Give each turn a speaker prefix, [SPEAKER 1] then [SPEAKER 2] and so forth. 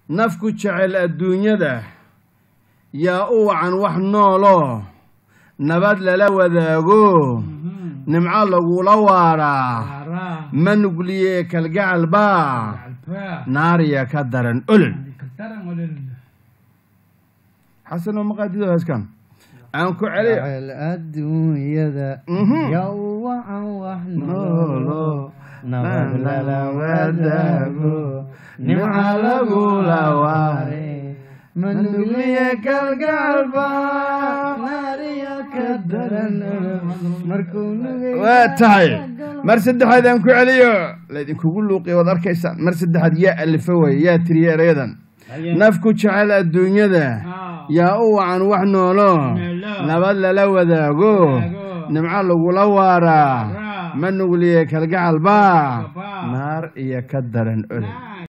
[SPEAKER 1] nafku jecel adduunyada yaa u wacan wax nooloo nabad lala wadaago nimco lagula waaraa
[SPEAKER 2] Arah.
[SPEAKER 1] ma nugliye kalgacal baa
[SPEAKER 2] Alfa.
[SPEAKER 1] naariya ka daran olol
[SPEAKER 2] Kataran olol.
[SPEAKER 1] xasanoo maqaadido heeskan aan ku celiyo
[SPEAKER 3] jecel adduunyada
[SPEAKER 1] Mhm.
[SPEAKER 3] yaa u wacan wax
[SPEAKER 1] Noolo,
[SPEAKER 3] noolo nabad lala wadaago nimca lagula waare manugliye kalgacalba naariya ka daran markuu nugay
[SPEAKER 1] waa tahay mar saddexaad aan ku celiyo laydinkugu luuqiya waad arkaysaan mar saddexaad yaa alifa waye yaa tiriye erayadan
[SPEAKER 2] Haye.
[SPEAKER 1] nafku jecel adduunyada
[SPEAKER 2] Ah.
[SPEAKER 1] yaa u wacan wax noolo
[SPEAKER 2] Noolo.
[SPEAKER 1] nabad lala wadaago
[SPEAKER 2] Wadaago.
[SPEAKER 1] nimco lagula waaraa
[SPEAKER 2] Waaraa.
[SPEAKER 1] ma nugliye kalgacal baa
[SPEAKER 2] Baa.
[SPEAKER 1] naar iyo ka daran olol
[SPEAKER 2] Ah.